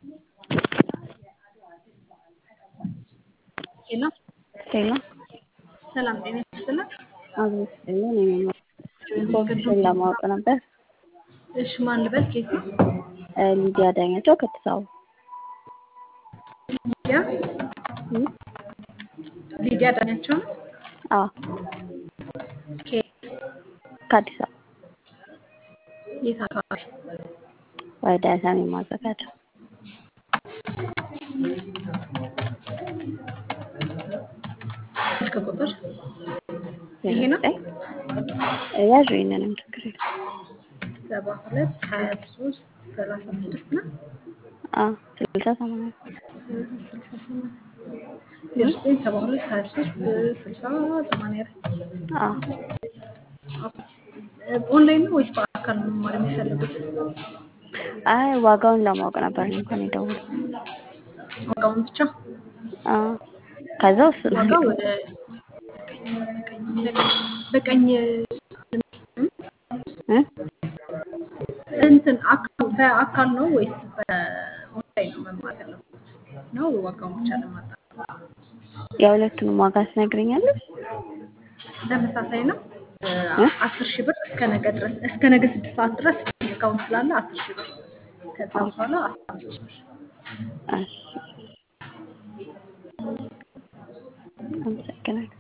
ሄሎ ሄሎ ሰላም ጤና ይስጥልን። አቤት ስጥልን። እኔ ኮርሱን ለማወቅ ነበር። እሺ ማን ልበል? ኬት ነው? እ ሊዲያ ዳኛቸው ከአዲስ አበባ ሊዲያ እ? ሊዲያ ዳኛቸው ነው። አዎ ከየት ከአዲስ አበባ የት አካባቢ? ወደ ሰሜን ማዘጋጃ ስልክ ቁጥር ይሄ ነው? ዘጠኝ ያዥ ይህንንም ችግር የለም። ሰባ ሁለት ሀያ ሶስት ሰላሳ ስድስት ነው። አዎ ስልሳ ሰማንያ ስልሳ ስምንት ዜሮ ዘጠኝ ሰባ ሁለት ሀያ ሶስት ስልሳ ሰማንያ አራት አዎ ኦንላይን ነው ወይስ በአካል ነው መማር የሚፈልጉት? አይ ዋጋውን ለማወቅ ነበር እኔ እንኳን የደወልኩት። ዋጋውን ብቻ አዎ ከዛ እሱ ዋጋው ወደ በቀኝ እ? እንትን አካ- በአካል ነው ወይስ በኦንላይን ነው መማር ያለበት ነው? ዋጋውን ብቻ ለማጣት የሁለቱንም ዋጋ ትነግረኛለሽ? ተመሳሳይ ነው። እ? አስር ሺህ ብር እስከ ነገ ድረስ እስከ ነገ ስድስት ሰዓት ድረስ ዲስካውንት ስላለ አስር ሺህ ብር ከዛ በኋላ አስራ አምስት ሺህ ብር እሺ አመሰግናለሁ።